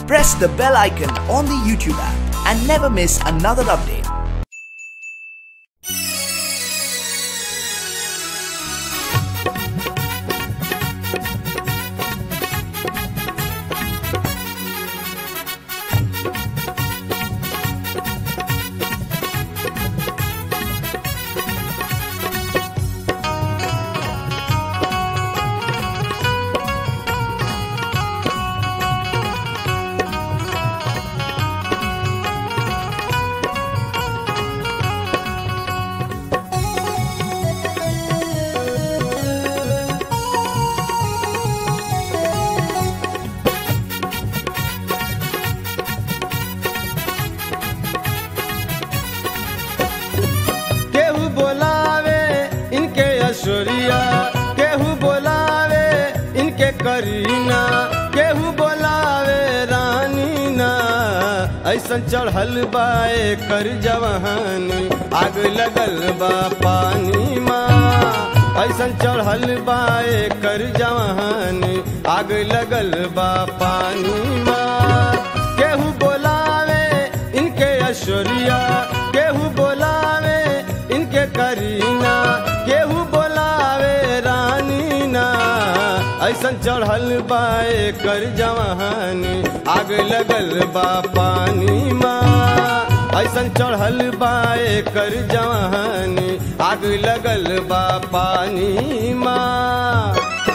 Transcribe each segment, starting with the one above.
press the bell icon on the YouTube app and never miss another update. केहू बोलावे इनके ऐश्वर्या केहू बोलावे इनके करीना केहू बोलावे रानी ना ऐसन चढ़ल बाए कर जवानी आग लगल बा पानी माँ ऐसन चढ़ल बाए कर जवानी आग लगल बा पानी माँ केहू बोलावे इनके ऐश्वर्या केहू बोलावे इनके करीना केहू बोलावे रानी ना ऐसन चढ़ल बाए कर जवानी आग लगल बा पानी माँ ऐसन चढ़ल बाए कर जवानी आग लगल बा पानी माँ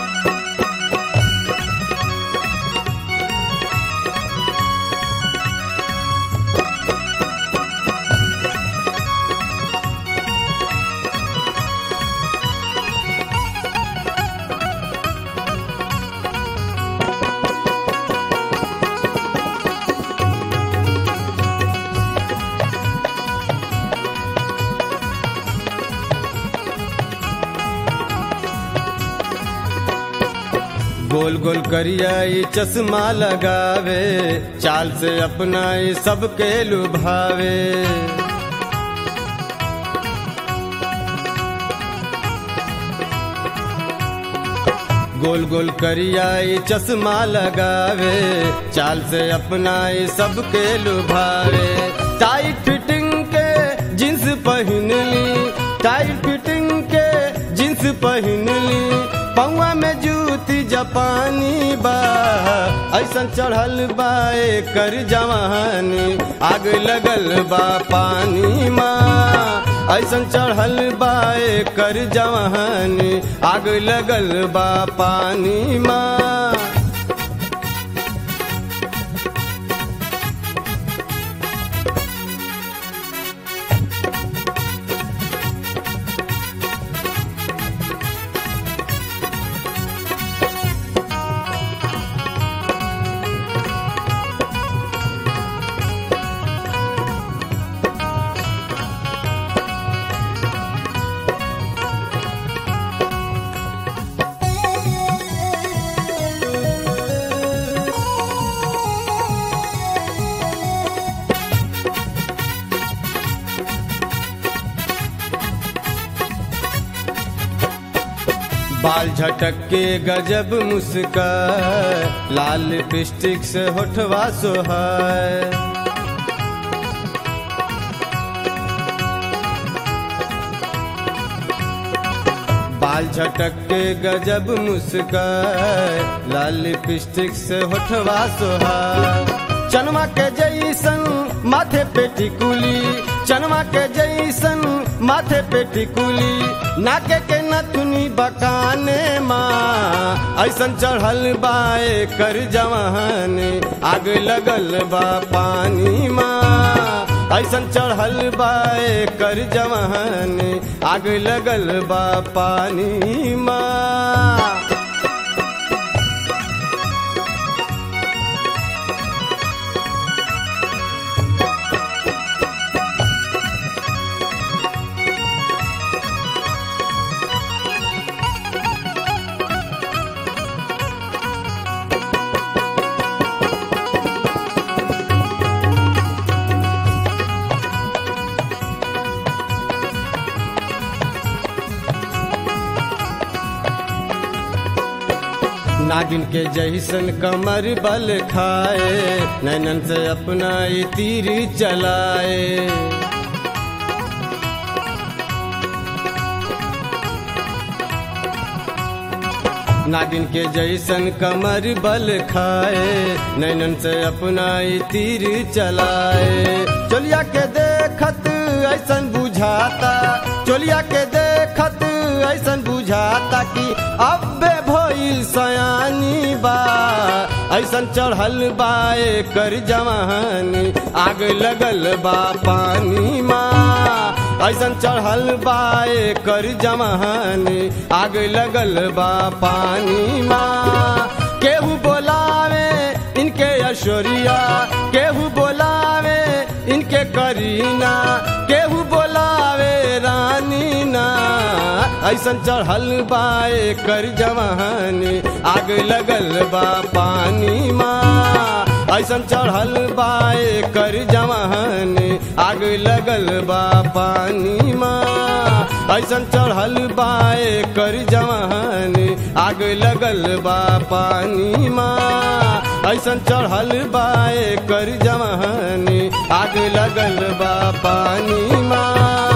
गोल गोल करिया ई चश्मा लगावे चाल से अपना ई सबके लुभावे गोल गोल करिया ई चश्मा लगावे चाल से अपना ई सबके लुभावे टाइट फिटिंग के जींस पहन ली टाइट फिटिंग के जींस पहन ली पौवा में जूती जापानी बा ऐसन चढ़ल बाए कर जवानी आग लगल बा पानी माँ ऐसन चढ़ल बाए कर जवानी आग लगल बा पानी माँ बाल झटक के गजब मुस्कान लाल लिपस्टिक से होठवा सोहाय बाल झटक के गजब मुस्कान लाल लिपस्टिक से होठवा सोहाय चनमा के जैसन माथे पे टिकुली चनमा के जैसन माथे पे टिकुली नाके के नथुनी बकाने माँ ऐसन चढ़ल बाए कर जवानी आग लगल बा पानी माँ ऐसन चढ़ल बाए कर जवानी आग लगल बा पानी माँ नागिन के जैसन कमर बल खाए नैनन से अपना ई तीर चलाए नागिन के जैसन कमर बल खाए नैनन से अपना ई तीर चलाए चोलिया के देखत ऐसन बुझाता चोलिया के देखत ऐसन बुझाता कि अबे भइल सयानी बा ऐसन चढ़ल बा कर जवानी आग लगल बा पानी माँ ऐसन चढ़ल बा कर जवानी आग लगल बा पानी माँ केहू बोलावे इनके ऐश्वर्या केहू बोलावे इनके करीना केहू बोलावे रानी ना ऐसन चढ़ल बा कर जवानी आग लगल बा पानी माँ ऐसन चढ़ल बा कर जवानी आग लगल बा पानी माँ ऐसन चढ़ल बा कर जवानी आग लगल बा पानी माँ ऐसन चढ़ल बा कर जवानी आग लगल बा पानी माँ